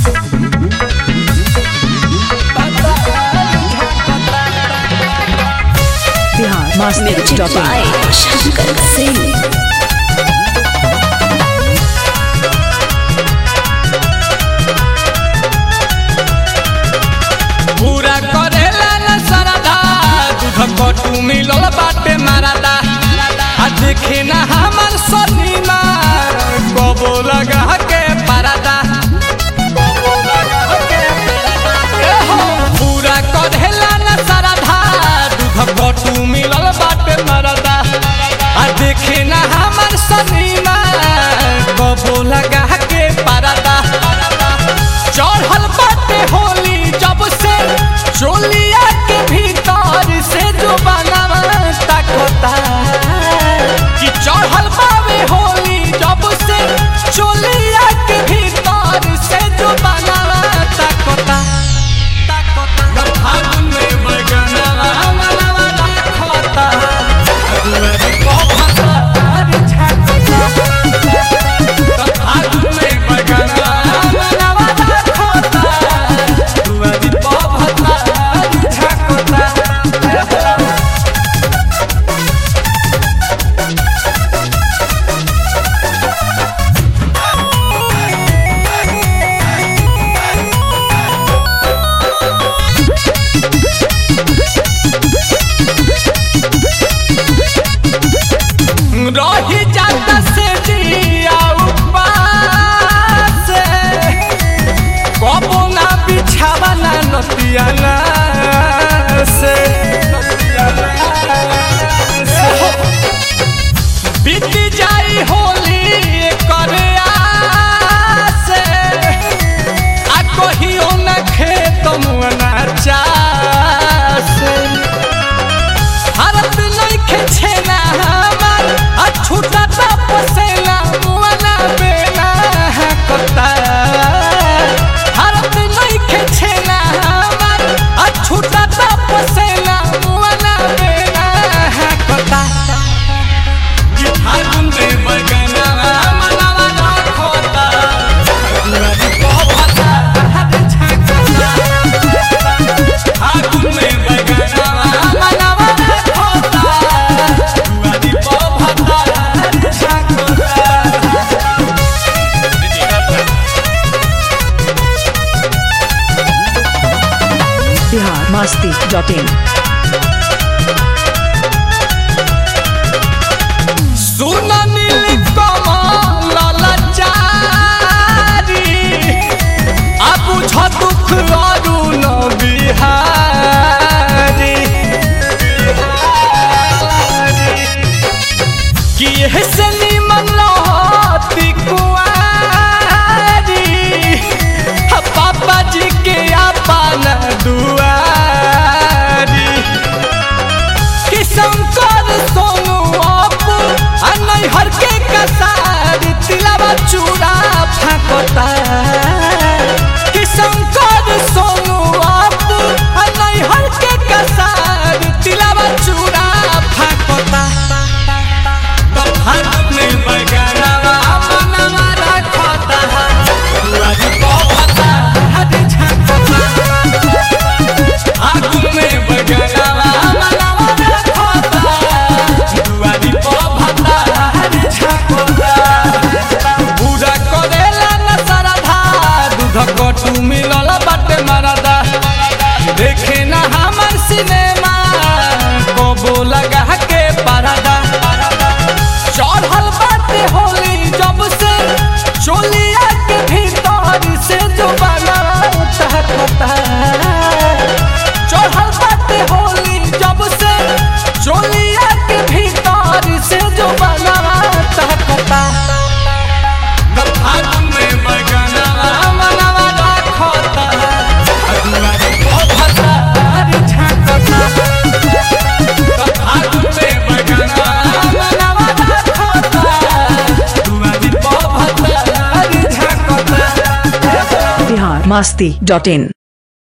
बिहार मस्ती music dot in by Shankar Singh पूरा करेला न सरदा दूध कटू मिलल बाटे मारदा आ देखे ना हमर सनीमा कबो लगा के परदा कबो लगा के परदा। ए हो, पूरा करेला न सरदा दूध कटू मिलल बाटे मारदा आ देखे ना हमर सनीमा कबो लगा के परदा चढ़ल बाटे होली जब से चोलिया के भीतर से जो बनावा तकता कि चढ़ल बावे होली जब से चोलिया के भीतर से जो बनावा तकता तकता फागुन में बगनवा मनवा रखता दुआरी को भता अरे छाता फागुन में बगनवा मनवा रखता दुआरी को भता अरे छाता रही जाता से जिया उपास कबो ना बिछावा ना नतिया ना से बीत जाई होली करे आसे आ कहियो न खेत मुअना चासे भारत नइखे छेना हमार आ छूटा पसेना मुआना बेना कता भारत नइखे छेना हमार आ छूटा पसेना मुआना बेना कता कि फागुन में बगना मनवा रखता दुआरी को भता हाथ छाकता फागुन में बगना मनवा रखता दुआरी को भता हाथ छाकता बिहार मस्ती डॉट इन सुन नील कमल ललचारी आ बुझ दुख अरुण बिहारी कि से निमन लहती कुआरी आ पापा जी के अपन दुआरी कि शंकर सोनू अपू आ नैहर के कसार तिलावा चूड़ा फाकता कि शंकर सोनू अपू आ नैहर के कसार तिलावा चूड़ा फाकता तो फागुन में बगनवा मनवा रखता दुआरी को भता हाथ छाकता आगू में बगनवा मनवा रखता दुआरी को भता हाथ छाकता पूरा करेला न सरधा दूध कटू मिलल बाटे मरदा देखे ना हमर सिनेमा कबो लगा के परदा चढ़ल बाटे होली जब से चोलिया के भीतर से जो बना तहकता चढ़ल बाटे होली जब से चोलिया के भीतर से जो बना तहकता फागुन में बगनवा मनवा रखता दुआरी को भता अरे छाकता फागुन में बगनवा मनवा रखता दुआरी को भता अरे छाकता बिहार मस्ती डॉट इन